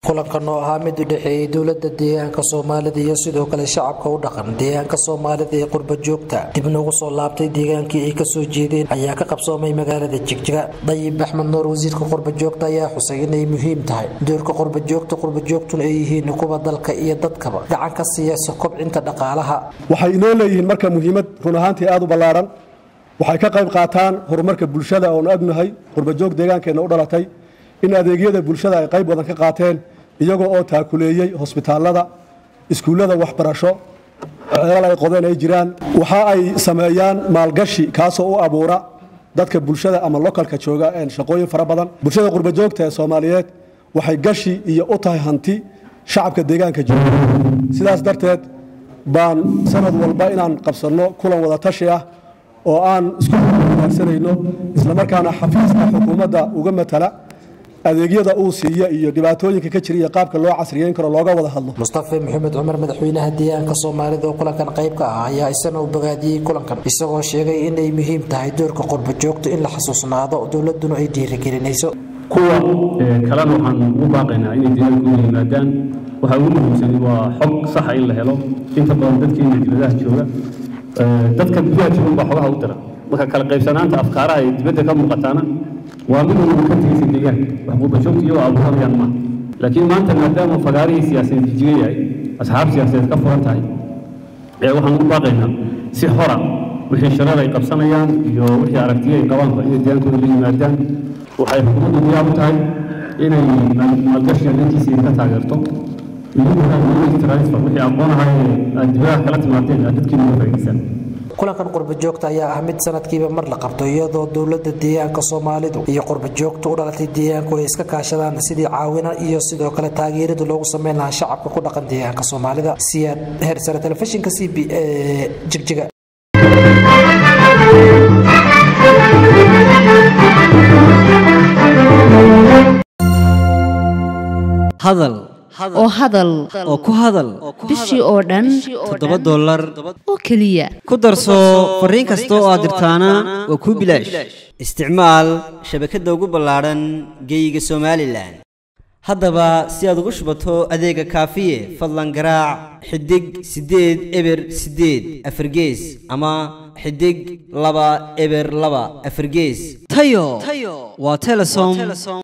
kulankan oo ahaa mid u dhexeeyey dowlada deegaanka soomaalida iyo sidoo kale shacabka u dhaqan deegaanka soomaalida ee qurba joogta dibna ugu soo laabtay deegaankii ay kasoo jeedeen ayaa ka qabsoomay magaalada jigjiga dayib axmed nuur wasiirka qurba joogta ayaa xusay inay muhiim tahay doorka qurba joogta qurba joogtuna ay yihiin kuwa dalka iyo dadkaba gacan ka siiyasa kobcinta dhaqaalaha waxay inoo leeyihiin marka muhiimad run ahaantii aad u ballaaran waxay ka qayb qaataan horumarka bulshada oonu agnahay qurbajoog deegaankeenna u dhalatay in adeegyada bulshada ay qayb badan ka qaateen iyagoo oo taakuleeyey hosbitaallada iskuullada waxbarasho ceelal ay qodeen ay jiraan waxa ay sameeyaan maalgashi kaasoo u abuura dadka bulshada ama lokalka jooga shaqooyin fara badan bulshada qurbajoogta ee soomaaliyeed waxay gashi iyo u tahay hanti shacabka deegaanka jooga sidaas darteed baan sanad walba inaan qabsanno kulan wada tashi ah oo aan isku wanaagsanayno islamarkaana xafiiska xukuumadda uga matala adeegyada uu siiya iyo dhibaatooyinka ka jira iyo qaabka loo casriyeyn karo looga wada hadlo mustafe maxamed cumar madaxweynaha deegaanka soomaalida oo kulankan qayb ka ah ayaa isana u bogaadiyey kulankan isagoo sheegay inay muhiim tahay doorka qurba joogta in la xasuusnaado dowladuna ay dhiirigelinayso kuwa kalena waxaan ugu baaqaynaa inay deegaankooda yimaadaan waxaa ugu muhiimsan waa xog saxa in la helo inta badan dadkeena dibadaha jooga dadka gudaha joogan baa xogaha u dira marka kala qaybsanaanta afkaaraha ee dibadda ka muuqataana waa mid walba ka tegaysa deegaanka wax qurbajoogta iyagoo abuuranayaan maaha laakiin maanta maadaama fagaarihii siyaasadeed jijiga yahay asxaab siyaasadeed ka furan tahay ee waxaan ugu baaqaynaa si hora wixii shareer ay qabsanayaan iyo wixii aragtiyo ay qabaanba inay deegaankooda la yimaadaan waxay xukuumaddu diyaar u tahay inay maalgashiga dhankiisa ka taageerto wixii aqoon ahaa aad dibadaha kala timaadeen aad dadkiina uga faa'iidaysaan kulankan qurba joogta ayaa ah mid sanadkiiba mar la qabto iyadoo dowlada deegaanka soomaalidu iyo qurba joogta u dhalatay deegaanku ay iska kaashadaan sidii caawina iyo sidoo kale taageeradu loogu sameyn lahaa shacabka ku dhaqan deegaanka soomaalida siyaad heersare telefishinka c b e jigjiga hadal oo hadal oo ku hadal bishii oo dhan toddoba dollar oo keliya ku darso fariin kasta oo aad dirtaana waa kuu bilaash isticmaal shabakadda ugu ballaadhan geeyiga somalilan haddaba si aad ugu shubato adeega kaafiye fadlan garaac xidig siddeed eber siddeed afargees ama xidig laba eber laba afargees tayo waa telesom